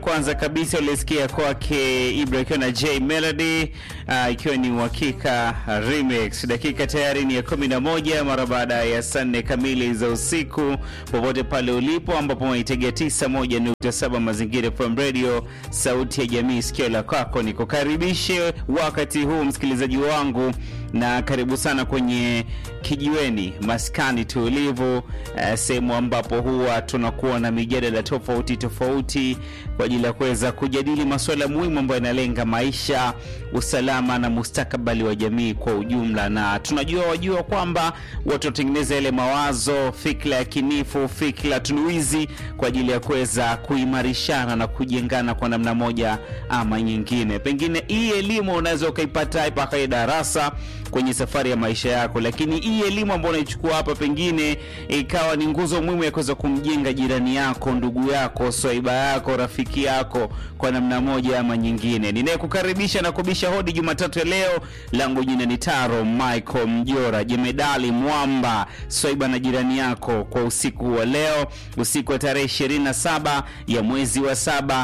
Kwanza kabisa ulisikia kwake Ibra ikiwa na J Melody uh, ikiwa ni uhakika remix. Dakika tayari ni ya kumi na moja mara baada ya saa nne kamili za usiku, popote pale ulipo, ambapo unaitegea tisa moja nukta saba Mazingira FM Radio, sauti ya jamii, sikio la kwako. Nikukaribishe wakati huu msikilizaji wangu, na karibu sana kwenye kijiweni, maskani tulivu, uh, sehemu ambapo huwa tunakuwa na mijadala tofauti tofauti kwa ajili ya kuweza kujadili masuala muhimu ambayo yanalenga maisha, usalama na mustakabali wa jamii kwa ujumla. Na tunajua wajua kwamba watu watengeneza yale mawazo, fikra ya kinifu, fikra tunuizi kwa ajili ya kuweza kuimarishana na kujengana kwa namna moja ama nyingine. Pengine hii elimu unaweza ukaipata hapa kwenye darasa kwenye safari ya maisha yako, lakini hii elimu ambayo unaichukua hapa pengine ikawa ni nguzo muhimu ya kuweza kumjenga jirani yako, ndugu yako, swaiba yako, rafiki yako kwa namna moja ama nyingine. Ninayekukaribisha na kubisha hodi Jumatatu ya leo, langu jina ni Taro Michael Mjora, jemedali mwamba, swaiba na jirani yako kwa usiku wa leo, usiku wa tarehe 27 ya mwezi wa saba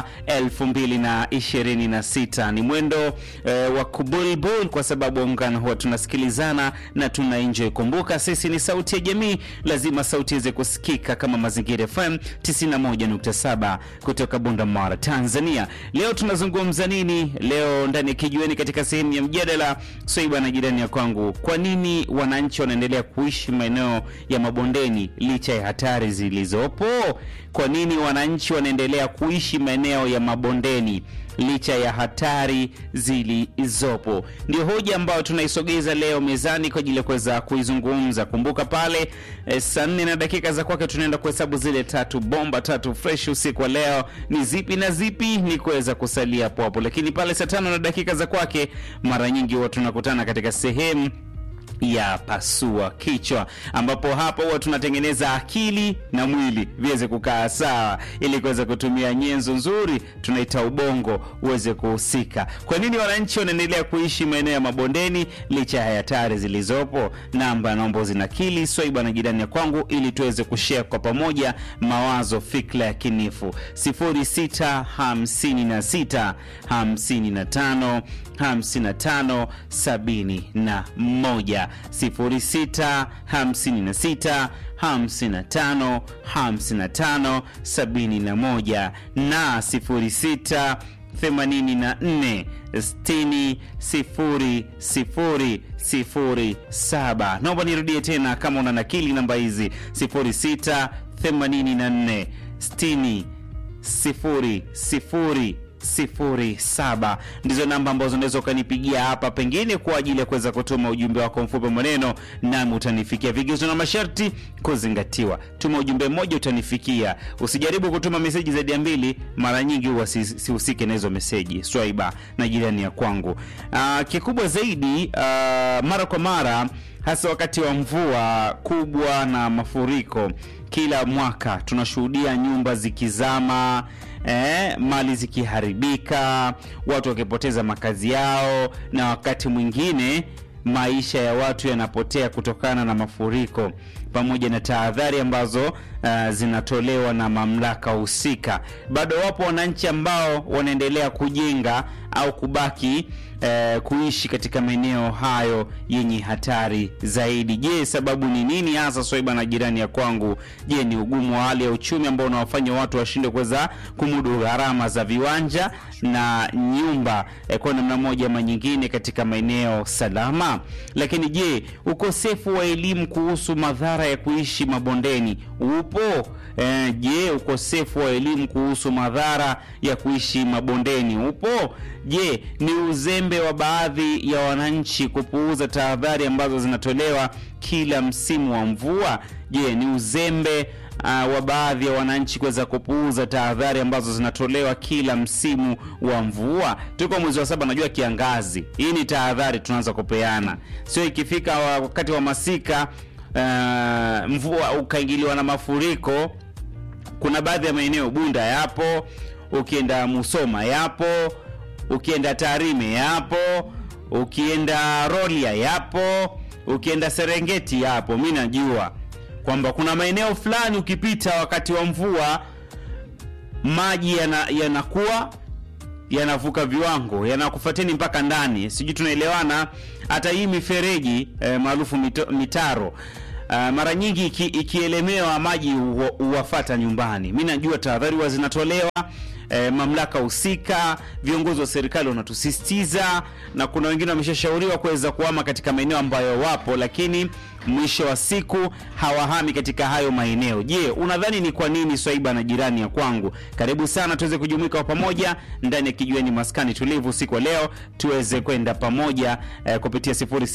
2026. Ni mwendo eh, wa kubulbul kwa sababu ungana huwa tunasikilizana na tuna enjoy. Kumbuka sisi ni sauti ya jamii, lazima sauti iweze kusikika kama Mazingira FM 91.7 kutoka Bunda Mara, Tanzania. Leo tunazungumza nini? Leo ndani ya kijiweni, katika sehemu ya mjadala Swaiba na jirani ya kwangu, kwa nini wananchi wanaendelea kuishi maeneo ya mabondeni licha ya hatari zilizopo? Kwa nini wananchi wanaendelea kuishi maeneo ya mabondeni licha ya hatari zilizopo? Ndio hoja ambayo tunaisogeza leo mezani kwa ajili ya kuweza kuizungumza. Kumbuka pale e, saa nne na dakika za kwake tunaenda kuhesabu zile tatu bomba tatu fresh usiku wa leo ni zipi na zipi, ni kuweza kusalia hapo hapo, lakini pale saa tano na dakika za kwake mara nyingi huwa tunakutana katika sehemu ya pasua kichwa, ambapo hapo huwa tunatengeneza akili na mwili viweze kukaa sawa, ili kuweza kutumia nyenzo nzuri tunaita ubongo uweze kuhusika. Kwa nini wananchi wanaendelea kuishi maeneo ya mabondeni licha ya hatari zilizopo? Namba naomba zinakili Swaiba na jirani ya kwangu, ili tuweze kushare kwa pamoja mawazo, fikra ya kinifu 0656 55 55 71 06 56 55 55 71 na 06 84 60 0 0 0 7. Naomba nirudie tena kama una nakili namba hizi 06 84 60 0 0 07 ndizo namba ambazo unaweza ukanipigia hapa pengine kwa ajili ya kuweza kutuma ujumbe wako mfupi maneno, nami utanifikia. Vigezo na masharti kuzingatiwa. Tuma ujumbe mmoja utanifikia, usijaribu kutuma meseji zaidi ya mbili. Mara nyingi huwa sihusike na hizo meseji. Swaiba na jirani ya kwangu. Aa, kikubwa zaidi aa, mara kwa mara hasa wakati wa mvua kubwa na mafuriko, kila mwaka tunashuhudia nyumba zikizama Eh, mali zikiharibika, watu wakipoteza makazi yao, na wakati mwingine maisha ya watu yanapotea kutokana na mafuriko, pamoja na tahadhari ambazo uh, zinatolewa na mamlaka husika. Bado wapo wananchi ambao wanaendelea kujenga au kubaki uh, kuishi katika maeneo hayo yenye hatari zaidi. Je, sababu ni nini hasa, Swaiba na jirani ya kwangu? Je, ni ugumu wa hali ya uchumi ambao unawafanya watu washindwe kuweza kumudu gharama za viwanja na nyumba eh, kwa namna moja ama nyingine katika maeneo salama? Lakini je, ukosefu wa elimu kuhusu madhara ya kuishi mabondeni upo? Eh, je, ukosefu wa elimu kuhusu madhara ya kuishi mabondeni upo? Je, ni uzembe wa baadhi ya wananchi kupuuza tahadhari ambazo zinatolewa kila msimu wa mvua? Je, ni uzembe uh, wa baadhi ya wananchi kuweza kupuuza tahadhari ambazo zinatolewa kila msimu wa mvua? Tuko mwezi wa saba, najua kiangazi. Hii ni tahadhari tunaanza kupeana, sio ikifika wakati wa masika uh, mvua ukaingiliwa na mafuriko. Kuna baadhi ya maeneo Bunda yapo, ukienda Musoma yapo, ukienda Tarime yapo, ukienda Rolia yapo, ukienda Serengeti yapo. Mi najua kwamba kuna maeneo fulani ukipita wakati wa mvua maji yana- yanakuwa yanavuka viwango yanakufuateni mpaka ndani sijui tunaelewana hata hii mifereji eh, maarufu mito- mitaro Uh, mara nyingi iki, ikielemewa maji huwa- huwafata nyumbani mi najua tahadhari huwa zinatolewa eh, mamlaka husika viongozi wa serikali wanatusisitiza na kuna wengine wameshashauriwa kuweza kuhama katika maeneo ambayo wapo lakini mwisho wa siku hawahami katika hayo maeneo je unadhani ni kwa nini swaiba na jirani ya kwangu karibu sana tuweze kujumuika kwa pamoja ndani ya kijiweni maskani tulivu usiku wa leo tuweze kwenda pamoja eh, kupitia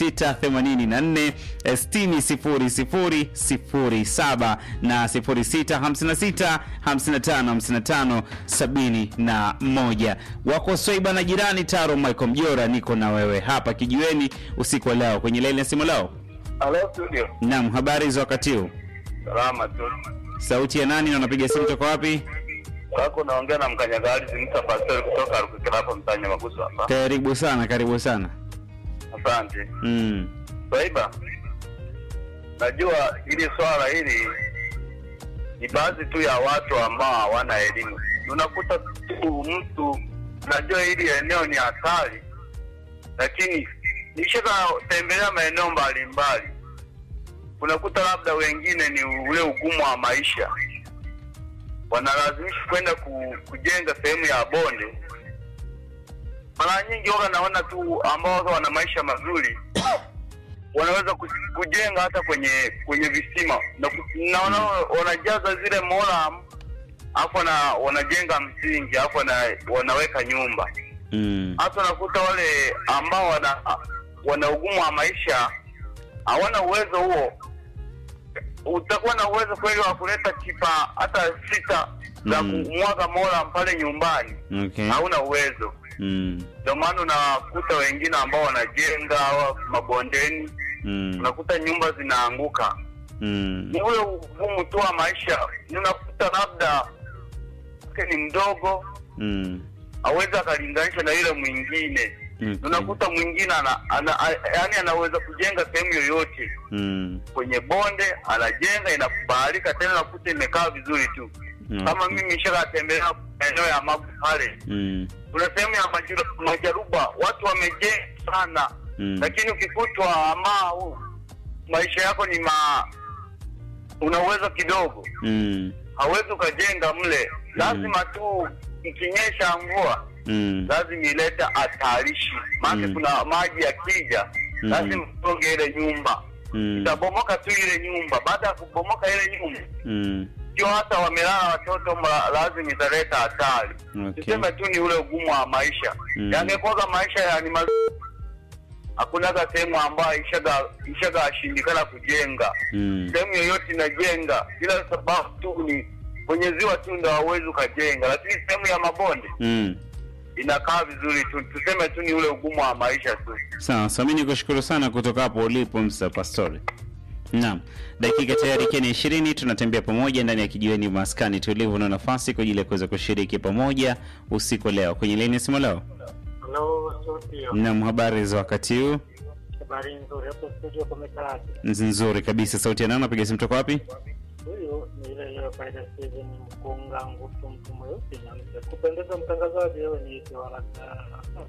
0684 eh, 60 07 na 0656 55 55 71 wako swaiba na jirani taro michael mjora niko na wewe hapa kijiweni usiku wa leo kwenye laini ya simu leo Halo studio. Naam, habari za wakati huu? Salama tu. Sauti ya nani na unapiga simu toka wapi? Wako naongea na mkanyagali Zimta Pastor kutoka Rukikira hapa mtanya Magusu hapa. Karibu sana, karibu sana. Asante. Mm. Swaiba. Najua hili swala hili ni baadhi tu ya watu ambao hawana elimu. Unakuta tu mtu najua hili eneo ni hatari, lakini nishaka tembelea maeneo mbalimbali, unakuta labda wengine ni ule ugumu wa maisha, wanalazimisha kwenda ku, kujenga sehemu ya bonde. Mara nyingi waga naona tu ambao waga wana maisha mazuri wanaweza ku- kujenga hata kwenye kwenye visima na ku- naona wanajaza zile moram alafu wana, wanajenga msingi alafu wana, wanaweka nyumba Mm. hata unakuta wale ambao wana wana ugumu wa maisha hawana uwezo huo utakuwa na uwezo kweli wa kuleta chipa hata sita za Mm. kumwaga moram pale nyumbani Okay. hauna uwezo Mm. ndio maana unakuta wengine ambao wanajenga hawa mabondeni Mm. unakuta nyumba zinaanguka Mm. ni ule ugumu tu wa maisha unakuta labda mke ni mdogo Mm. awezi akalinganisha na yule mwingine Okay. unakuta mwingine ana, ana, a- yaani anaweza kujenga sehemu yoyote Mm. kwenye bonde anajenga inakubalika tena nakuta imekaa vizuri tu kama Okay. mimi nishakatembelea maeneo ya magu pale Mm. kuna sehemu ya Majaru- majaruba watu wamejenga sana Mm. lakini ukikutwa ama u- maisha yako ni ma una uwezo kidogo Mm. hawezi ukajenga mle lazima tu ikinyesha mvua Mm. lazima ilete hatarishi maana Mm. kuna maji yakija Mm. lazima utoge ile nyumba Mm. itabomoka tu ile nyumba baada ya kubomoka ile nyumba Mm. sio hata wamelala watoto ma- lazima italeta hatari Okay. tuseme tu ni ule ugumu wa maisha Mm. yangekuwaga maisha ya ni mazuri hakunaga sehemu ambayo ishaga ishaga ashindikana kujenga Mm. sehemu yoyote inajenga bila sababu tu ni kwenye ziwa tu ndo hauwezi ukajenga lakini sehemu ya mabonde Mm. inakaa vizuri tu tuseme tu ni ule ugumu wa maisha tu Sawa, sawa. Mimi nikushukuru sana kutoka hapo ulipo Mr. Pastori. Naam, dakika tayari ikiwa ni ishirini, tunatembea pamoja ndani ya kijiweni maskani tulivu na nafasi kwa ajili ya kuweza kushiriki pamoja usiku wa leo kwenye laini ya simu leo. Halo studio, Naam, habari za wakati huu? habari nzuri hapo studio kumekaaje? Nzuri kabisa. Sauti ya nani? Napiga simu toka wapi? Huyu ni ile ile faida Steven Mkunga Ngutu, mtu mweusi na mzee. Kupendeza mtangazaji, wewe ni ite waraka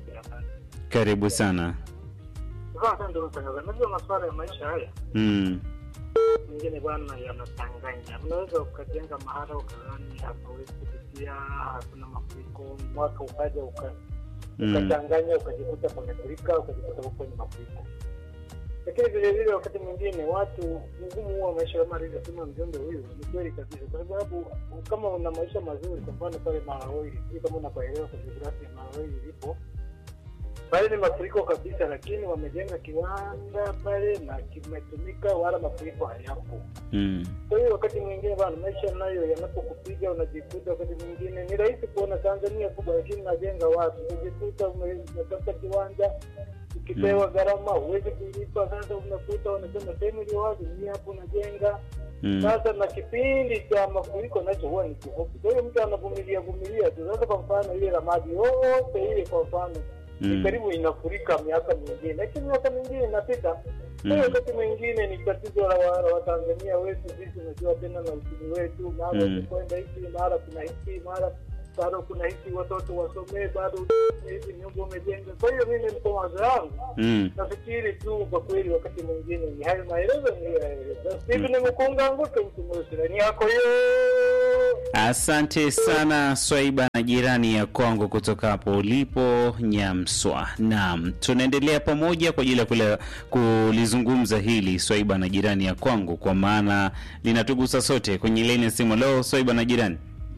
Karibu sana. sasa. Ndio mtangazaji, najua masuala ya maisha haya Mm. mengine bwana yanachanganya. Unaweza ukajenga mahala ukadhani hapawezi kupitia, hakuna mafuriko, mwaka ukaja uka Mm. ukachanganya ukajikuta pamefurika ukajikuta huko kwenye mafuriko lakini vile vile wakati mwingine watu ugumu huwa maisha kama alivyosema mjumbe huyu ni kweli kabisa kwa sababu kama una maisha mazuri kwa mfano pale Malawi sijui kama unapaelewa kwa jiografia Malawi ilipo pale ni mafuriko kabisa lakini wamejenga kiwanda pale na kimetumika wala mafuriko hayapo Mm. kwa hiyo wakati mwingine bana, maisha nayo yanapokupiga unajikuta, wakati mwingine ni rahisi kuona Tanzania kubwa, lakini najenga watu, unajikuta ume- umetafuta kiwanja ukipewa gharama huwezi kulipa. Sasa unakuta wanasema sehemu iliyo wazi ni hapo unajenga Mm. sasa, na kipindi cha mafuriko nacho huwa ni kifupi, kwa hiyo mtu anavumilia vumilia tu. Sasa kwa mfano ile ramadi yote ile, kwa mfano Mm. ni karibu inafurika miaka mingine, lakini miaka mingine inapita. Kwa hiyo wakati mwingine ni tatizo la wa- la Watanzania wetu sisi, unajua tena na uchumi wetu, mara Mm. kwenda hiki, mara kuna hiki, mara bado kuna hiki, watoto wasomee, bado hizi nyumba umejenga. Kwa hiyo mimi kwa mawazo yangu Mm. nafikiri tu kwa kweli, wakati mwingine ni hayo maelezo niliyoeleza. Hivi nimekunga nguke mtu mweusi ni yako hiyo. Asante sana Swaiba na jirani ya kwangu kutoka hapo ulipo Nyamswa. Naam, tunaendelea pamoja kwa ajili ya kule- kulizungumza hili Swaiba na jirani ya kwangu, kwa maana linatugusa sote. Kwenye laini ya simu leo, Swaiba na jirani,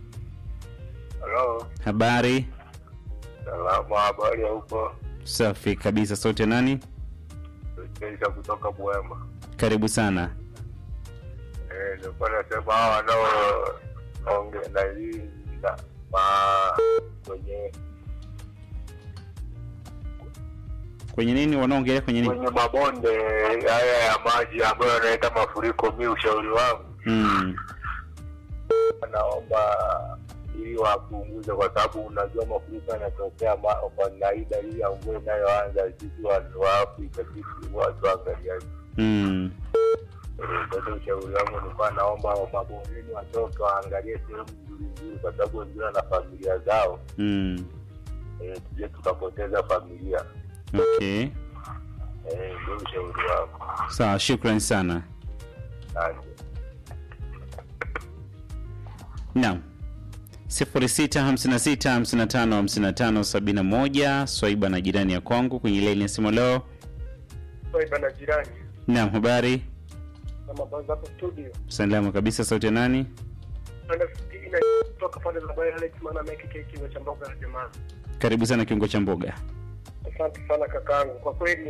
Halo, habari? salama, habari ya huko? Safi kabisa. Sote nani? Keisha kutoka Bwema. Karibu sana. Eh, nilikuwa nasema hawa wanaoongea na hii na ma kwenye Kwenye nini wanaongelea kwenye nini? kwenye mabonde haya ya maji ambayo yanaleta mafuriko, mi ushauri wangu Mm. naomba ili wapunguze, kwa sababu unajua mafuriko yanatokea ma- kwa kawaida. Hii ya mvua inayoanza sisi wa- wa Afrika sisi watu waangaliaji. Mm. Sasa ushauri wangu nilikuwa naomba mabondeni watoke waangalie sehemu nzuri nzuri, kwa sababu wengine wana familia zao, Mm. eh, tuje tukapoteza familia. Okay. Eh, Ndio ushauri wangu. Sawa, shukrani sana. Asante. Naam. 0656555571 Swaiba na jirani ya kwangu kwenye laini ya simu leo. Bana jirani Naam, habari? na mabanza hapo studio. Salama kabisa, sauti ya nani? Anafikiri na kutoka pande za Bayer Alex maana meki keki cha mboga ya jamaa. Karibu sana kiungo cha mboga. Asante sana kakaangu, kwa kweli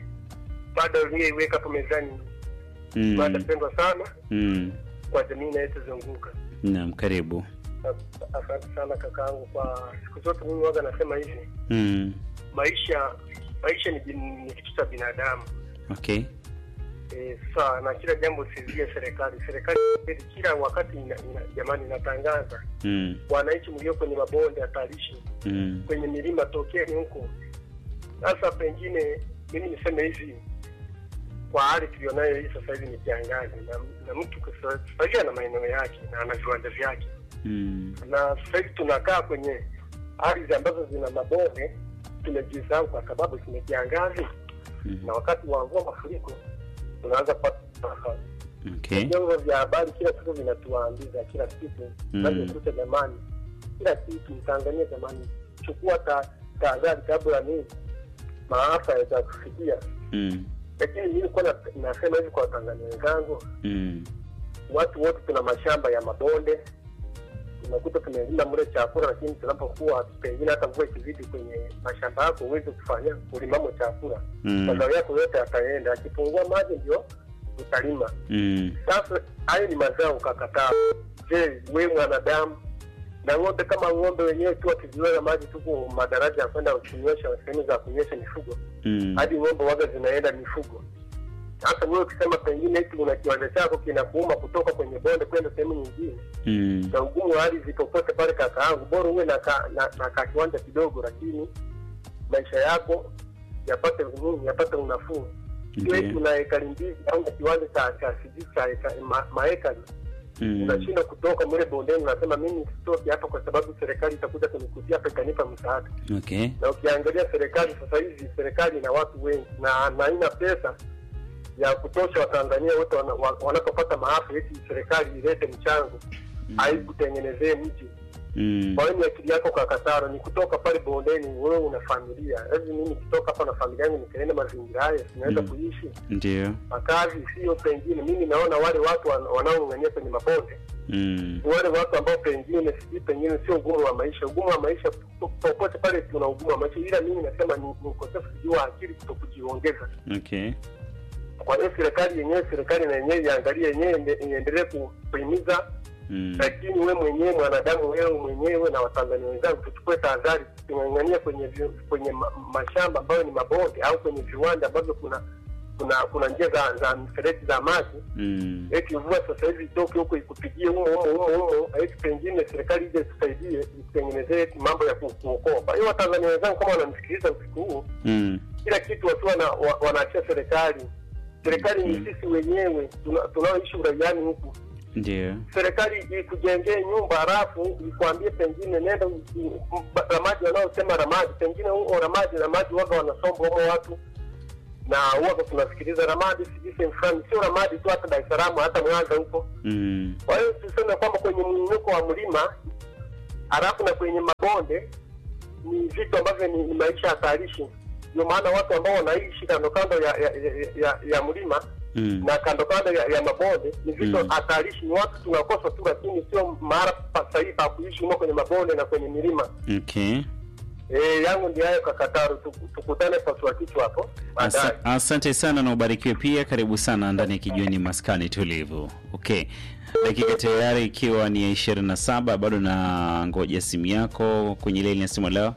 mada uliyoiweka hapo mezani Mm. mada pendwa sana Mm. kwa jamii inayotuzunguka. Naam, karibu. As- Asante sana kakaangu. Kwa siku zote mimi waga nasema hivi, Mm. maisha maisha ni, bin- ni kitu cha binadamu Okay. e, sasa na kila jambo sizie serikali. Serikali kweli kila wakati ina, ina, jamani inatangaza Mm. wananchi mlio kwenye mabonde hatarishi Mm. kwenye milima tokeni huko. Sasa pengine mimi niseme hivi, kwa hali tulionayo hii sasa hivi ni kiangazi, na, na mtu kwa sasa sasa hivi ana maeneo yake na ana viwanja vyake, Mm. na sasa hivi tunakaa kwenye ardhi ambazo zina mabonde, tumejisahau kwa sababu kuna kiangazi, Mm. na wakati wa mvua mafuriko tunaanza kupata nafasi. Okay. Vyombo vya habari kila siku vinatuambiza kila siku Mm. nachokuta jamani, kila kitu Tanzania jamani, chukua ta- tahadhari kabla nini maafa yaweza kufikia. Mm. Lakini mimi nilikuwa na- nasema hivi kwa Watanzania wenzangu, Mm. watu wote tuna mashamba ya mabonde, unakuta tumelima mle chakula, lakini tunapokuwa pengine hata mvua ikizidi kwenye mashamba yako huwezi kufanya ulimamo chakula, Mm. mazao yako yote yataenda, akipungua maji ndio utalima. Mm. Sasa hayo ni mazao ukakataa. Je, we mwanadamu na ng'ombe kama ng'ombe wenyewe tu wakiziweka maji tuko madaraja ya kwenda kunywesha sehemu za kunywesha mifugo Mm. hadi ng'ombe waga zinaenda mifugo. Sasa wewe ukisema pengine eti una kiwanja chako kinakuuma kutoka kwenye bonde kwenda sehemu nyingine, Mm. na ugumu wa ardhi popote pale, kaka yangu, bora uwe na ka, na, na ka kiwanja kidogo, lakini maisha yako yapate nini, yapate unafuu. Sio eti Ndiyo. una ekari mbili au na kiwanja cha cha sijui cha eka- ma- maekari Mm. unashinda kutoka mle bondeni, unasema mimi sitoki hapa kwa sababu serikali itakuja kunikuzia hapa ikanipa msaada. Okay. Na ukiangalia serikali sasa hivi, serikali ina watu wengi na na haina pesa ya kutosha Watanzania wote wana- wa- wanapopata maafa, eti serikali ilete mchango haikutengenezee mji. Mm. Kwa hiyo ni akili yako kakataro, ni kutoka pale bondeni, wewe una familia hivi. Mimi nikitoka hapa na familia yangu nikaenda mazingira haya, sinaweza Mm. kuishi Ndio. makazi, sio pengine. Mimi naona wale watu wan- wanaong'ang'ania kwenye mabonde Mm. ni wale watu ambao pengine sijui pengine sio ugumu wa maisha. Ugumu wa maisha po- popote pale tuna ugumu wa maisha, ila mimi nasema ni ni ukosefu sijui wa akili kuto kujiongeza. Okay. Kwa hiyo serikali yenyewe, serikali na yenyewe iangalie yenyewe, iende- iendelee ku- kuhimiza, Mm. lakini we mwenyewe mwanadamu, wewe mwenyewe na Watanzania wenzangu, tuchukue tahadhari, tusing'ang'ania kwenye vi- kwenye ma, mashamba ambayo ni mabonde au kwenye viwanja ambavyo kuna kuna kuna njia za za mifereji za maji Mm. eti mvua sasa hivi itoke huko ikupigie humo humo humo humo, eti pengine serikali ije tusaidie itutengenezee eti mambo ya ku- kuokoa. Kwa hiyo Watanzania wenzangu kama wanamsikiliza usiku huu, Mm. kila kitu watu wana, wa, wanaachia serikali. Serikali ni sisi wenyewe tuna- tunaoishi uraiani huku. Ndio. Serikali ikujengee nyumba halafu ikwambie pengine nenda u- u- ramadi, wanaosema ramadi, pengine huo ramadi ramadi waga wanasomba humo watu na huwaga tunasikiliza ramadi, sijui sehemu fulani, sio ramadi tu, hata Dar es Salaam, hata Mwanza huko Mm. kwa hiyo tuseme kwamba kwenye mwinuko wa mlima halafu na kwenye mabonde ni vitu ambavyo ni, ni maisha hatarishi. Ndio maana watu ambao wanaishi kando kando ya, ya, ya, ya, ya mlima Mm. na kando kando ya, ya mabonde ni vitu Mm. hatarishi. Ni watu tunakosa tu, lakini sio mahala pa sahihi pa kuishi humo kwenye mabonde na kwenye milima. Okay. E, yangu ndio hayo kakataru, Tuku- tukutane pasua kichwa hapo baadaye. Asa, asante sana na ubarikiwe pia. Karibu sana ndani ya kijiweni maskani tulivu. Okay, dakika tayari ikiwa ni ya ishirini na saba bado na ngoja simu yako kwenye laini ya simu leo.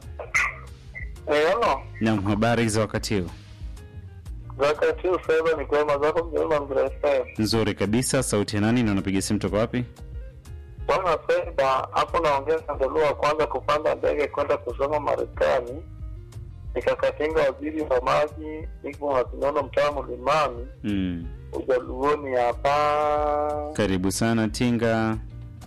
Eh, ono Naam, habari za wakati huu? wakati huu sasa ni kwema zako mjema mgresa Nzuri kabisa. Sauti ya nani na unapiga simu toka wapi? Bwana Fedha hapo naongea Sandalua wa kwanza kupanda ndege kwenda kusoma Marekani, nikakatinga waziri wa maji, niko Masinono mtaa Mlimani Mm. Ujaluoni hapa. Karibu sana Tinga.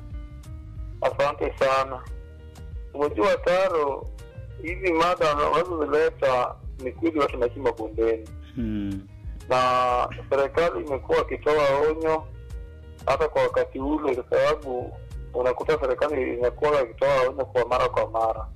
Asante sana. Umejua Taro, hizi mada unazozileta ni kweli watu naishi mabondeni Mm. na serikali imekuwa ikitoa onyo hata kwa wakati ule, kwa sababu unakuta serikali imekuwa ikitoa onyo kwa mara kwa mara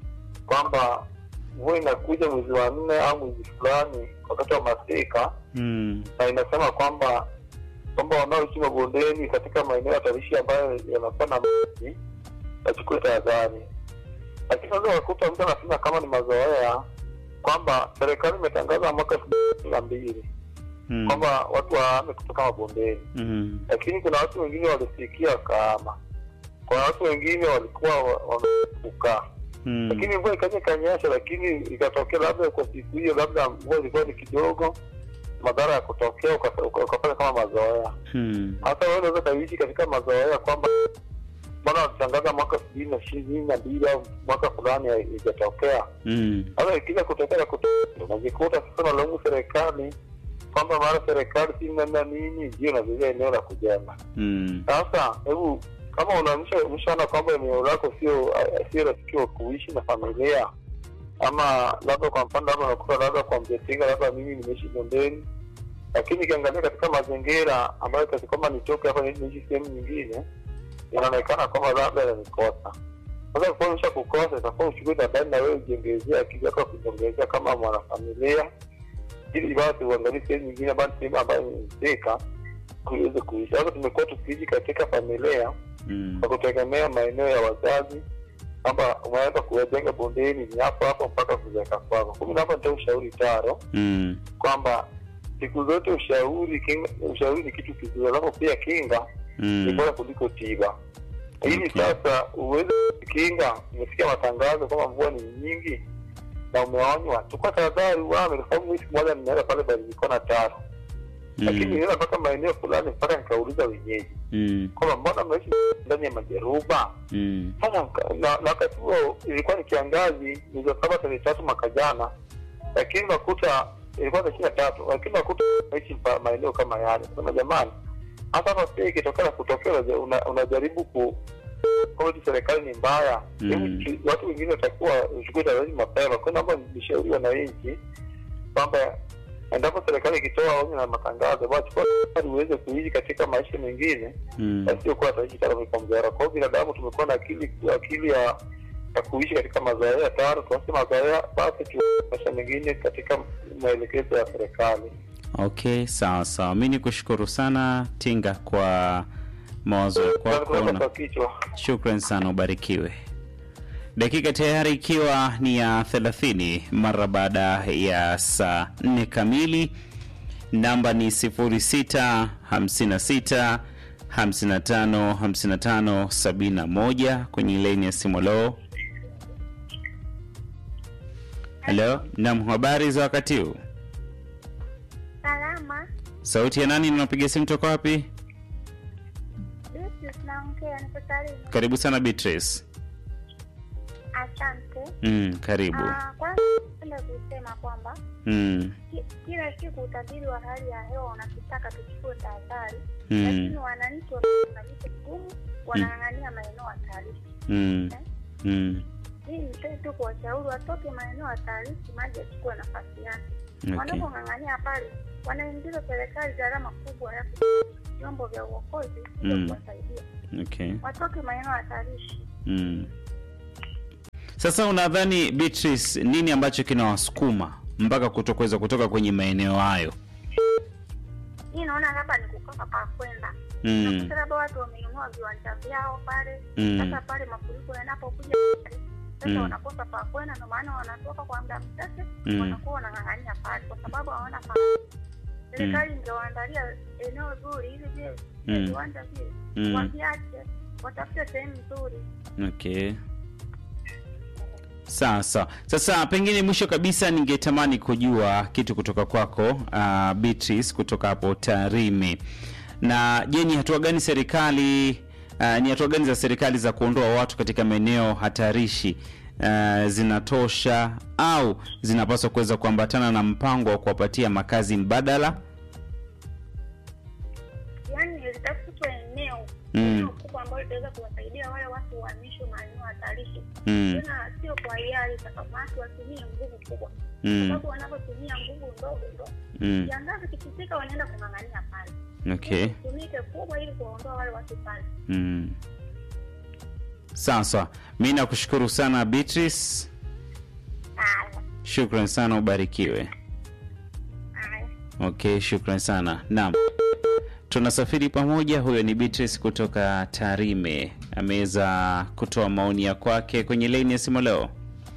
kwamba mvua inakuja mwezi wa nne au mwezi fulani wakati wa masika, Mm. na inasema kwamba kwamba wanaoishi mabondeni katika maeneo hatarishi ambayo yanakuwa na maji wachukue tahadhari. Lakini unaweza wakuta mtu anasema kama ni mazoea kwamba serikali imetangaza mwaka elfu mbili kumi na mbili Mm. kwamba watu wahame kutoka mabondeni, Mm. lakini kuna watu wengine walisikia wakahama, kuna watu wengine walikuwa wa- wamekaa, Mm. lakini mvua ikaja ikanyesha, lakini ikatokea labda kwa siku hiyo, labda mvua ilikuwa ni kidogo, madhara ya kutokea uka- uka- ukafanya kama mazoea. Mm. Hasa wewe unaweza kaishi katika mazoea kwamba mbona walitangaza mwaka elfu mbili na ishirini na mbili au mwaka fulani haijatokea Mm. sasa ikija kutokea kutokea unajikuta sasa unalaumu serikali kwamba mara serikali si nana nini ndio nazuia eneo la kujenga. Mm. Sasa hebu kama unaamsha umeshaona kwamba eneo lako sio sio rafiki wa kuishi na familia, ama labda kwa mfano labda unakuta labda kwa mjetinga labda mimi nimeishi bondeni, lakini ikiangalia katika mazingira ambayo kasi kwamba nitoke hapa niende niishi sehemu nyingine, inaonekana kwamba labda yanikosa. Sasa kwa umesha kukosa, itakuwa uchukue tahadhari na wewe ujengezea akili yako ya kujengezea kama mwanafamilia, ili basi uangalie sehemu nyingine ambayo ni sehemu ambayo imezeka uweze kuishi. Sasa tumekuwa tukiishi katika familia Mm. kwa kutegemea maeneo ya wazazi kwamba umeweza kuwajenga bondeni ni hapo hapo mpaka kuzeeka kwako. Kumi na hapa nitoa ushauri taro Mm. kwamba siku zote ushauri kinga, ushauri ni kitu kizuri, alafu pia kinga ni Mm. bora kuliko tiba. Ili Okay. sasa uweze kukinga, umesikia matangazo kwamba mvua ni nyingi na umeonywa, chukua tahadhari, uame. Kwa sababu mimi siku moja nimeenda pale Barikona taro, lakini Mm. nilienda mpaka maeneo fulani mpaka nikauliza wenyeji Mm. kwamba mbona mnaishi ndani ya majeruba Mm. sasa nika- na na wakati huo ilikuwa ni kiangazi mwezi wa saba tarehe tatu mwaka jana, lakini nakuta ilikuwa ni ishirini na tatu, lakini nakuta naishi pa- maeneo kama yale. Sema jamani, hata hapa pia ikitokea na kutokea unaja- una- unajaribu ku kodi serikali ni mbaya, Mm. Hebu tu- watu wengine watakuwa uchukue tahadhari mapema. Kwa naomba nishauri wananchi kwamba endapo serikali ikitoa onyo na matangazo, basi chukua tahadhari uweze kuishi katika maisha mengine Mm. wasiokuwa wataishi tano kwa mzara. Kwa hiyo binadamu tumekuwa na akili akili ya ya kuishi katika mazoea tano, tuache mazoea basi tu maisha mengine katika maelekezo ya serikali. Okay, sawa sawa. Mi ni kushukuru sana Tinga kwa mawazo ya kwako Kwa na kichwa shukran sana, ubarikiwe. Dakika tayari ikiwa ni ya 30 mara baada ya saa 4 kamili. Namba ni 0656 55 55 71 kwenye laini ya simu. Lo, halo, nam, habari za wakati huu? Salama. sauti ya nani unapiga simu toka wapi Beatrice naongea, niko Tarime. karibu sana beatrice Asante. mm, karibu Ah, Kwanza napenda kusema kwamba mm, ki- kila siku utabiri wa hali ya hewa unatutaka tuchukue tahadhari, mm, lakini wananchi wanaita ngumu, wanang'ang'ania maeneo hatarishi. mm, mm, Hii nipende tu kuwashauri watoke maeneo hatarishi, maji yachukue nafasi yake. okay. Wanapong'ang'ania pale, wanaingiza serikali gharama kubwa ya vyombo vya uokozi ili Mm. kuwasaidia. okay. Watoke maeneo hatarishi. Mm. Sasa unadhani Beatrice, nini ambacho kinawasukuma mpaka kutokuweza kutoka kwenye maeneo hayo? Hii naona labda ni kukosa pa kwenda. Mm. Unakuta labda watu wamenunua viwanja vyao pale. Mm. Sasa pale mafuriko yanapokuja pale, sasa Mm. wanakosa pa kwenda, ndio maana wanatoka kwa muda mchache, Mm. wanakuwa wanang'ang'ania pale kwa sababu hawana pa. Serikali ingewaandalia eneo zuri ili vile vile Mm. viwanja vile Mm. waviache, watafute sehemu nzuri. Okay. Sawa sawa. Sasa pengine mwisho kabisa ningetamani kujua kitu kutoka kwako uh, Beatrice kutoka hapo Tarime. Na je, ni hatua gani serikali uh, ni hatua gani za serikali za kuondoa watu katika maeneo hatarishi uh, zinatosha au zinapaswa kuweza kuambatana na mpango wa kuwapatia makazi mbadala? Yaani litafutwe eneo Mm. eneo kubwa ambalo litaweza kuwasaidia wale watu uhamishwe maeneo hatarishi Mm. tena sio kwa hiari sakamati watumie nguvu kubwa Mm. sababu wanapotumia nguvu ndogo ndo Mm. kiangazi kikifika wanaenda kung'ang'ania pale Okay. tumike kubwa ili kuwaondoa wale watu pale Mm. Sawa sawa, mi nakushukuru sana Beatrice, haya shukran sana, ubarikiwe. haya Okay, shukran sana. Naam, tunasafiri pamoja. Huyo ni Beatrice kutoka Tarime, ameweza kutoa maoni ya kwake kwenye laini ya simu leo.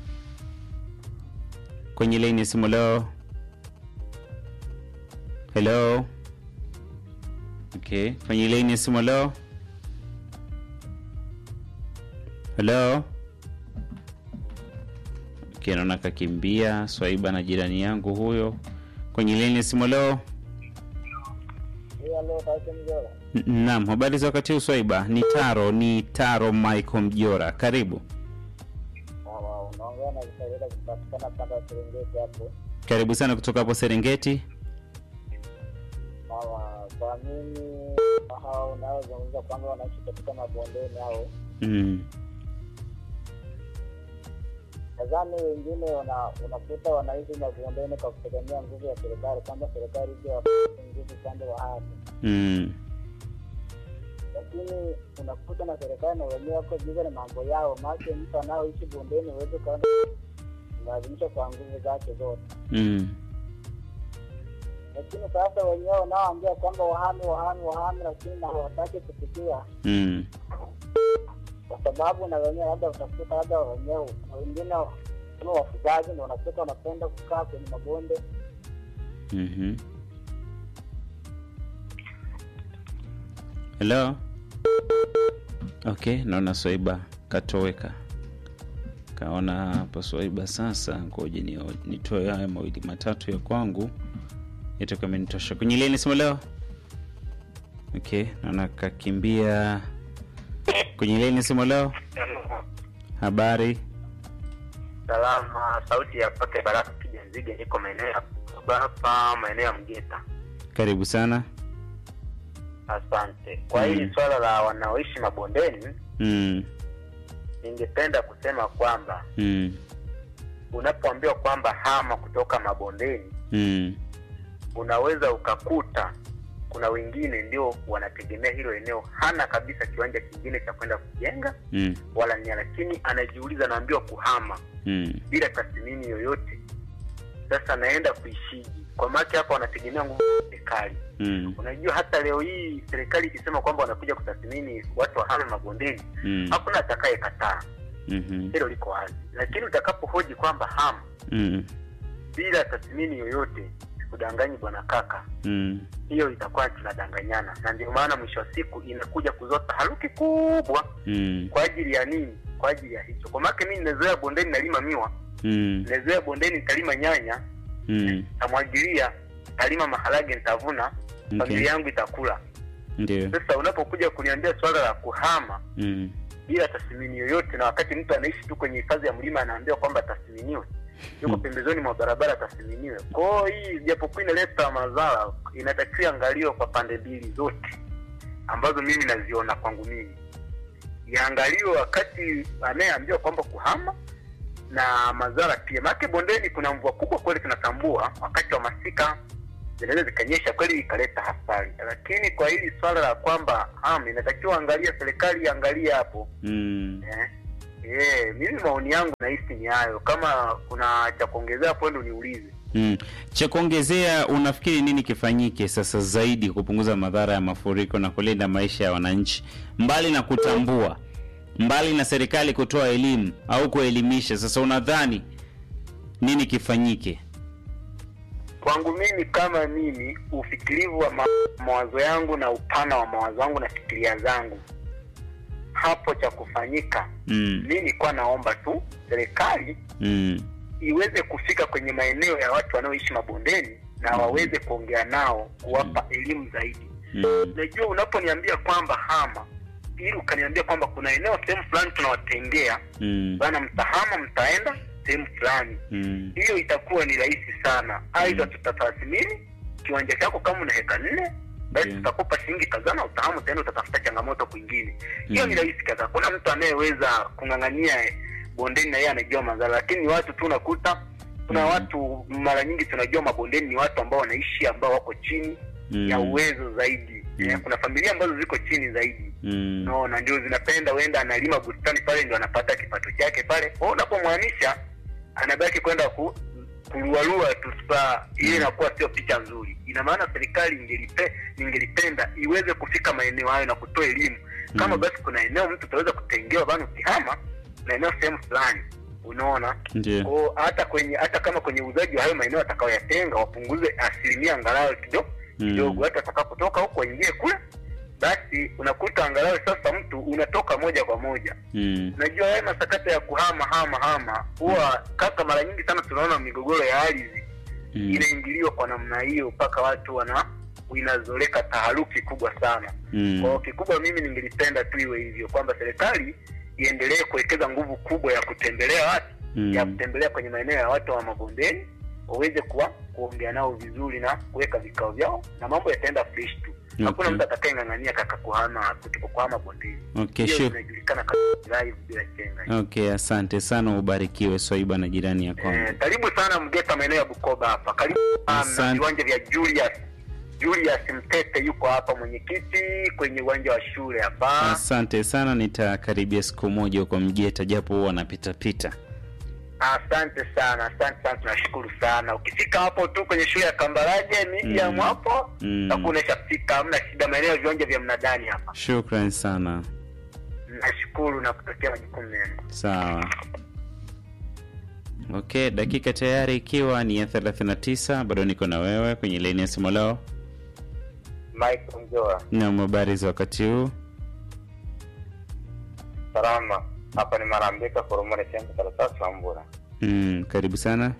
Kwenye laini ya simu leo. Hello. Okay, kwenye laini ya simu leo. Hello. Okay, naona kakimbia Swaiba na jirani yangu huyo kwenye laini ya simu leo. N- Naam, habari za wakati huu Swaiba? Ni Taro, ni Taro Michael Mjora, karibu unaongea na Kisawira kupatikana panda ya Serengeti hapo. karibu sana kutoka hapo Serengeti. Sawa, kwa mimi hao unaozungumza kwamba wanaishi katika mabondeni hao, Mm. nadhani wengine wana- unakuta wanaishi mabondeni kwa kutegemea nguvu ya serikali, kwamba serikali ije wapate nguvu upande wa ardhi, Mm. lakini unakuta na serikali na wenyewe wako bize na mambo yao, maake mtu anaoishi bondeni huwezi ukaona lazimisha kwa nguvu zake zote Mm. lakini sasa wenyewe wanaoambia kwamba wahami wahami wahami, lakini na hawataki kufikia, Mm. kwa sababu na wenyewe labda utakuta labda wenyewe wengine kama wafugaji ndo unakuta wanapenda kukaa kwenye mabonde. Mhm. Hello. Okay, naona Swaiba katoweka. Kaona hapo Swaiba sasa, ngoja ni nitoe haya mawili matatu ya kwangu itakuwa imenitosha. Kwenye leni sema leo. Okay, naona kakimbia. Kwenye leni sema leo. Habari. Salama, sauti ya Pake Baraka Kija Nzige, niko maeneo ya Bukoba hapa, maeneo ya Mgeta. Karibu sana. Asante. Kwa Mm. hili swala la wanaoishi mabondeni, Mm. ningependa kusema kwamba Mm. unapoambiwa kwamba hama kutoka mabondeni, Mm. unaweza ukakuta kuna wengine ndio wanategemea hilo eneo, hana kabisa kiwanja kingine cha kwenda kujenga Mm. wala nia, lakini anajiuliza, anaambiwa kuhama Mm. bila tathmini yoyote. Sasa anaenda kuishiji kwa maana hapo wanategemea nguvu za serikali. Mm. Unajua, hata leo hii serikali ikisema kwamba wanakuja kutathmini watu wahame mabondeni, Mm. hakuna atakaye kataa, Mhm. hilo liko wazi. Lakini utakapohoji kwamba hama Mm. bila tathmini yoyote, kudanganyi bwana kaka, Mm. hiyo itakuwa tunadanganyana, na ndio maana mwisho wa siku inakuja kuzota haruki kubwa. Mm. Kwa ajili ya nini? Kwa ajili ya hicho. Kwa maana mimi nimezoea bondeni nalima miwa, Mm. nimezoea bondeni nitalima nyanya, Mm. nitamwagilia, nitalima maharage, nitavuna. Okay. familia yangu itakula. Ndio. Sasa unapokuja kuniambia swala la kuhama Mm. bila tathmini yoyote, na wakati mtu anaishi tu kwenye hifadhi ya mlima anaambiwa kwamba tathminiwe, yuko Hmm. pembezoni mwa barabara tathminiwe. Kwa hiyo hii japokuwa inaleta madhara, inatakiwa angaliwe kwa pande mbili zote ambazo mimi naziona kwangu mimi, iangaliwe wakati anayeambiwa kwamba kuhama na madhara pia. Maana bondeni kuna mvua kubwa kweli, tunatambua wakati wa masika zinaweza zikanyesha kweli ikaleta hasara, lakini kwa hili swala la kwamba hama inatakiwa angalia, serikali iangalie hapo Mm. eh. Eh, mimi maoni yangu nahisi ni hayo. Kama kuna cha kuongezea hapo, ndo niulize. Mm. Cha kuongezea, unafikiri nini kifanyike sasa zaidi kupunguza madhara ya mafuriko na kulinda maisha ya wananchi, mbali na kutambua, mbali na serikali kutoa elimu au kuelimisha? Sasa unadhani nini kifanyike? Kwangu mimi kama mimi, ufikirivu wa ma mawazo yangu na upana wa mawazo yangu na fikiria zangu, hapo cha kufanyika, Mm. mi nilikuwa naomba tu serikali Mm. iweze kufika kwenye maeneo ya watu wanaoishi mabondeni na waweze kuongea nao, kuwapa elimu zaidi. Mm. Najua unaponiambia kwamba hama, ili ukaniambia kwamba kuna eneo sehemu fulani tunawatengea Mm. bana, mtahama, mtaenda sehemu fulani, Mm. hiyo itakuwa ni rahisi sana. Aidha tutatathmini kiwanja chako, kama una heka nne basi Yeah. tutakupa shilingi kadhaa na utahamu, utaenda utatafuta changamoto kwingine. Hiyo Mm. ni rahisi kadhaa. Kuna mtu anayeweza kung'ang'ania eh, bondeni na yeye anajua madhara, lakini ni watu tu unakuta kuna Mm. watu mara nyingi tunajua mabondeni ni watu ambao wanaishi ambao wako chini ya Mm. uwezo zaidi. Mm. Eh, kuna familia ambazo ziko chini zaidi Mm. no, na ndio zinapenda uenda analima bustani pale ndio anapata kipato chake pale. Kwa hiyo unapomhamisha anabaki kwenda ku kuruarua tu spa, ile inakuwa sio picha nzuri. Ina maana serikali ingelipe, ningelipenda iweze kufika maeneo hayo na kutoa elimu kama Mm. basi kuna eneo mtu utaweza kutengewa bana, ukihama na eneo sehemu fulani, unaona Ndio. ko hata kwenye hata kama kwenye uuzaji wa hayo maeneo atakayoyatenga wapunguze asilimia angalau kidogo kidogo, Mm. hata atakapotoka huko aingie kule, basi unakuta angalau sasa mtu unatoka moja kwa moja. Mm. Unajua haya masakata ya kuhama hama hama huwa kaka, mara nyingi sana tunaona migogoro ya ardhi Mm. inaingiliwa kwa namna hiyo mpaka watu wana inazoleka taharuki kubwa sana. Mm. Kwa hiyo kikubwa, mimi ningelipenda tu iwe hivyo kwamba serikali iendelee kuwekeza nguvu kubwa ya kutembelea watu Mm. ya kutembelea kwenye maeneo ya watu wa mabondeni waweze kuwa kuongea nao vizuri na kuweka vikao vyao na mambo yataenda fresh tu. Hakuna Okay. mtu atakayeng'ang'ania kaka kuhama kutoka kuhama bondeni. Okay, Hiyo sure. inajulikana kama live bila chenga. Okay, asante sana, ubarikiwe Swaiba na jirani ya kwangu. Eh, karibu sana Mgeta, maeneo ya Bukoba hapa. Karibu sana Asante. viwanja vya Julius. Julius Mtete yuko hapa, mwenyekiti kwenye uwanja wa shule hapa. Asante sana, nitakaribia siku moja huko Mgeta, japo huwa napita pita. Asante sana, asante sana, tunashukuru sana. Ukifika hapo tu kwenye shule ya Kambarage medium Mm. hapo Mm. takuwa umeshafika, hamna shida. Maeneo ya viwanja vya mnadani hapa. Shukran sana. Nashukuru na kutakia majukumu mema. Sawa. Okay, dakika tayari ikiwa ni ya 39, bado niko na wewe kwenye laini ya simu leo. Michael Mjoa, Na habari za wakati huu? salama. Hapa ni Marambika Koromore Center karatasi wa Mbura. Mm, karibu sana.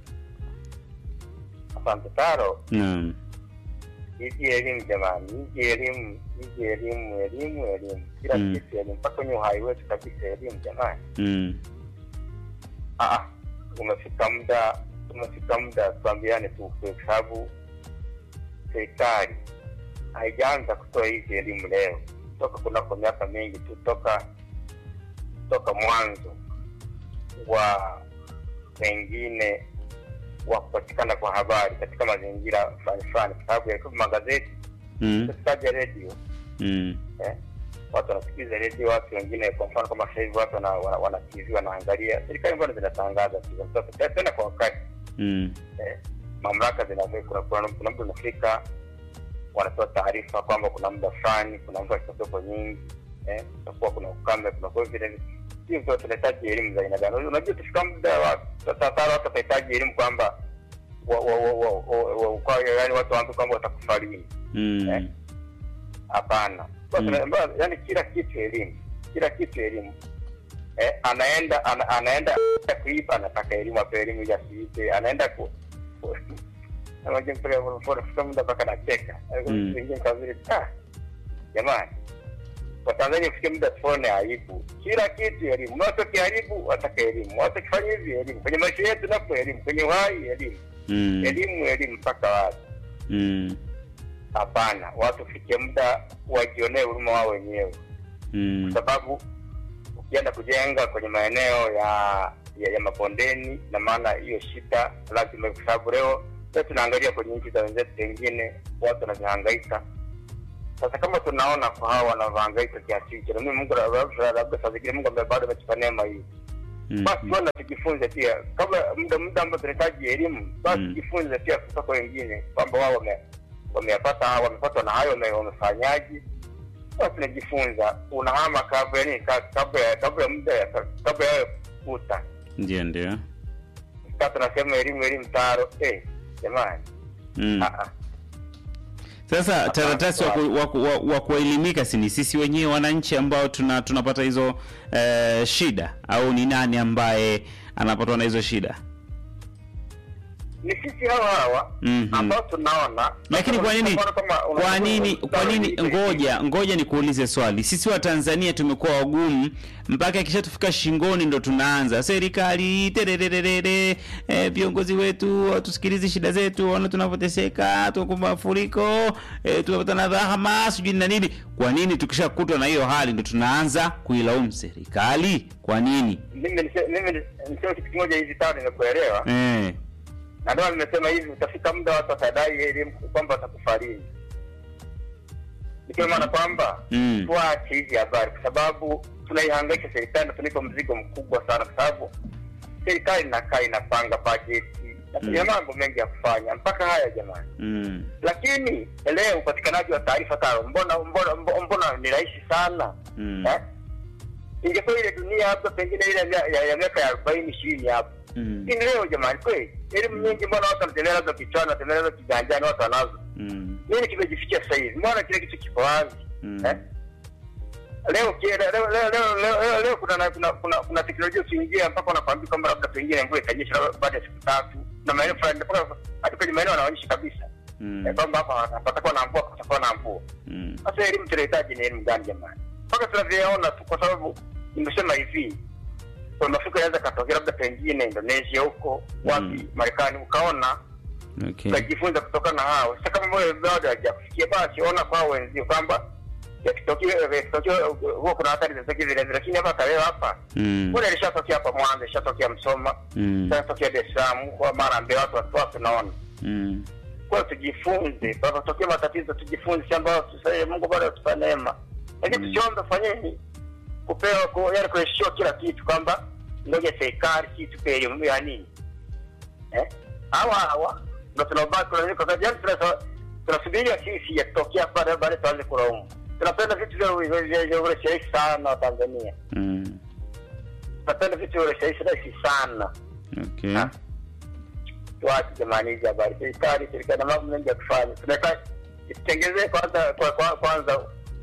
Asante Taro. Naam. Hiji elimu jamani, hiji elimu, hiji elimu, elimu, elimu, kila Mm. kitu elimu, mpaka kwenye uhai wetu kabisa elimu jamani. Mm. Ah, umefika muda, umefika muda tuambiane tu ukweli, kwa sababu serikali haijaanza kutoa hizi elimu leo, toka kunako miaka mingi tu, toka toka mwanzo wa wengine wa kupatikana kwa habari katika mazingira fulani fulani, kwa sababu yalikuwa magazeti, Mm. usitaje redio Mm. eh? watu wanasikiliza redio, watu wengine, kwa mfano kama sasa hivi watu wana, wana, wana TV wanaangalia. Serikali mbona zinatangaza tu za mtoto tena tena kwa wakati Mm. eh? mamlaka zinavyo, kuna kuna kuna mtu unafika wanatoa taarifa kwamba kuna muda fulani, kuna mvua zitakuwepo nyingi eh, kutakuwa kuna ukame, kuna kwa hivyo vile hivi ndio tunahitaji elimu za aina gani? Unajua tufika muda wa tatara watu watahitaji elimu kwamba wa, wa, wa, wa, wa, wa, kwa yani watu waambie kwamba watakufa lini Mm. Eh? hapana Mm. mm. yani kila kitu elimu kila kitu elimu eh, anaenda ana, anaenda kuiba anataka elimu ape elimu ili asiibe anaenda ku, ku, Unajua mpaka unafika muda mpaka nacheka. Mm. Wengine kama vile ah, jamani. Kwa Tanzania kufikia muda tuone aibu. Kila kitu elimu. Watu kiharibu wataka elimu. Watu kifanya hivi elimu. Kwenye maisha yetu napo elimu. Kwenye uhai elimu. Mm. Elimu elimu mpaka wapi? Mm. Hapana, watu fikie muda wajionee huruma wao wenyewe, Mm. kwa sababu ukienda kujenga kwenye maeneo ya ya, ya mabondeni, na maana hiyo shida lazima, kwa sababu leo leo tunaangalia kwenye nchi za wenzetu wengine watu wanavyohangaika. Sasa kama tunaona kwa hawa wanavyohangaika kiasi hicho, na mimi Mungu labda labda saa zingine Mungu ambaye bado ametupa neema hii Mm. basi tuona tujifunze pia kabla muda muda ambao tunahitaji elimu basi Mm. tujifunze pia kutoka kwa wengine kwamba wao wame wameyapata wamepatwa na hayo wame- wamefanyaje basi tunajifunza unahama kabla yani ka- kabla ya kabla ya muda ya- kabla ya kuta Ndio, ndio. sasa tunasema elimu elimu taro eh jamani Mm. ah ah Sasa taratasi wa, ku- wa, ku- wa, wa kuelimika si ni sisi wenyewe wananchi ambao tuna tunapata hizo eh, shida au ni nani ambaye anapatwa na hizo shida? ni sisi hawa hawa Mhm. ambao tunaona Lakini kwa nini Kama- kama- kwa nini kwa nini ngoja ngoja nikuulize swali. Sisi wa Tanzania tumekuwa wagumu mpaka ikishatufika shingoni ndo tunaanza serikali terererere eh, viongozi wetu watusikilizi shida zetu, waona tunavyoteseka, tuko mafuriko eh, tunapata na dhahama sijui na nini. Kwa nini tukishakutwa na hiyo hali ndo tunaanza kuilaumu serikali? Kwa nini? mimi nise- mimi niseme kitu kimoja hivi tano nimekuelewa Eh, na ndio nimesema hivi utafika muda watu watadai elimu kwamba watakufariji nikiwa maana kwamba Mm. tuache hizi habari kwa sababu tunaihangaisha serikali na tunaipa mzigo mkubwa sana kwa sababu serikali inakaa inapanga bajeti na Mm. ina mambo mengi ya kufanya mpaka haya jamani mm, lakini leo upatikanaji wa taarifa tano mbona mbona mbona, mbona ni rahisi sana mm, eh? ingekuwa ile dunia labda pengine ile ya mia- ya ya miaka ya arobaini ishirini hapo mm, lakini leo jamani kweli elimu nyingi mbona watu wanatembea nazo kichwani wanatembea nazo kiganjani watu wanazo mm, nini kimejifikia sasa hivi mbona kile kitu kiko wazi mm, eh? leo ki- leo leo leo leo leo, leo, leo kuna, na- kuna kuna kuna teknolojia ukiingia mpaka unakwambia kwamba labda pengine mvua itanyesha labda baada ya siku tatu na maeneo fulani mpaka hata kwenye maeneo wanaonyesha kabisa mm, eh, kwamba hapa patakuwa na mvua patakuwa na mvua mm, sasa elimu tunahitaji ni elimu gani jamani mpaka tunavyoona tu kwa sababu nimesema hivi kwa mafuriko yanaweza katokea labda pengine indonesia huko wapi Mm. marekani ukaona okay. ukajifunza kutokana na hao sasa kama wewe bado hajakufikia basi ona kwa wenzio kwamba yakitokea yakitokea huwa kuna hatari zinatokea vile vile lakini hapa kaleo hapa Mm, mbona ilishatokea hapa mwanza ilishatokea msoma mm, ilishatokea dar es salaam kwa mara mbele watu watu watu naona mm, kwa hiyo tujifunze panatokea matatizo tujifunze si ambayo tusaie mungu bado atupa neema lakini Mm. tusiombe fanyeni kupewa ku- yaani kuheshiwa kila kitu kwamba ngoja serikali si tupe elimu ya nini eh? hawa hawa ndo tunaobaki kulalamika kwa yaani tunasa- tunasubiria sisi yatokea baada baada tuanze kulaumu tunapenda vitu vya vya- vya vya urahisi sana wa tanzania mm, tunapenda vitu vya urahisi rahisi sana okay. Ah. tuache jamani hizi habari serikali serikali na mambo mengi ya kufanya tunataka itengezee kwanza kwa, kwa, kwanza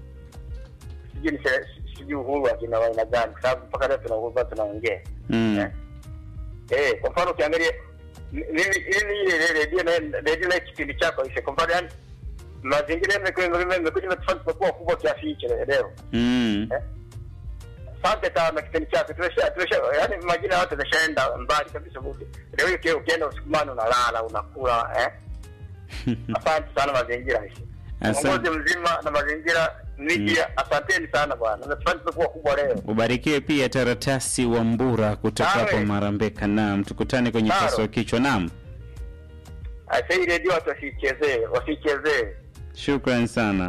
sijui ni se- sijui uhuru wa kina wa aina gani kwa sababu mpaka leo tuna uhuru bado tunaongea Mm, eh. Eh, kwa mfano ukiangalia mimi mimi ile redio na redio na kipindi chako ile kwa mfano yani mazingira yamekuwa yamekuja imetufanya tumekuwa kubwa kiasi hicho leo mm, eh. Asante sana kipindi chako tumesha tumesha yani majina ya watu yameshaenda mbali kabisa budi. Leo hii uki- ukienda usikumani unalala unakula eh. Asante sana mazingira hizi. Asante. Uongozi mzima na mazingira media asanteni sana bwana. Natufanya tumekuwa kubwa leo. ubarikiwe pia taratasi wa mbura kutoka Nawe. hapo marambeka naam tukutane kwenye Naro. paswa kichwa naam Sasa hii redio watu wasichezee, wasichezee. shukran sana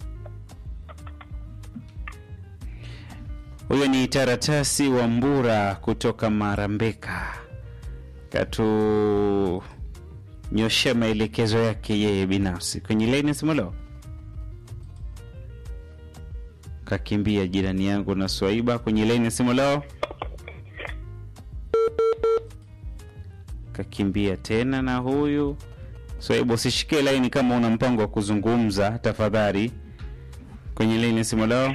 huyo ni taratasi wa mbura kutoka marambeka katunyoshea maelekezo yake yeye binafsi kwenye laini simolo kakimbia jirani yangu na swaiba kwenye laini simolo kakimbia tena na huyu swaiba usishikie laini kama una mpango wa kuzungumza tafadhali kwenye laini simolo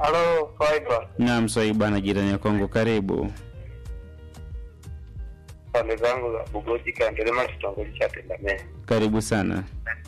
Halo, Fiber. naam swaiba na jirani ya kongo karibu pande zangu za Bugoji Kandelema, kitongoji cha Tendamee. Karibu sana.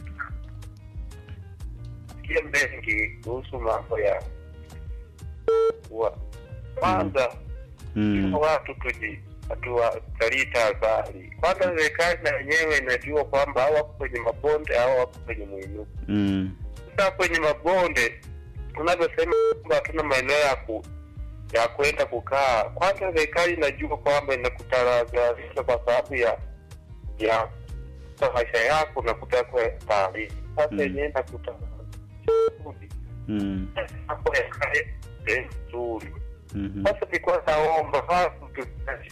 Sikia mengi kuhusu mambo ya kuwa kwanza Mm. watu tuji hatuwatalii tahadhari. Kwanza serikali na yenyewe inajua kwamba hao wako kwenye mabonde au wako kwenye mwinuko. Mm. Sasa kwenye mabonde unavyosema kwamba hatuna maeneo ya ku ya kwenda kukaa, kwanza serikali inajua kwamba inakutahadharisha kwa sababu ya ya kwa maisha yako unakuta kwa taarifa sasa Mm. yenyewe inakuta Mm. hapo yakae nzuri Mhm. sasa nilikuwa naomba watu tu-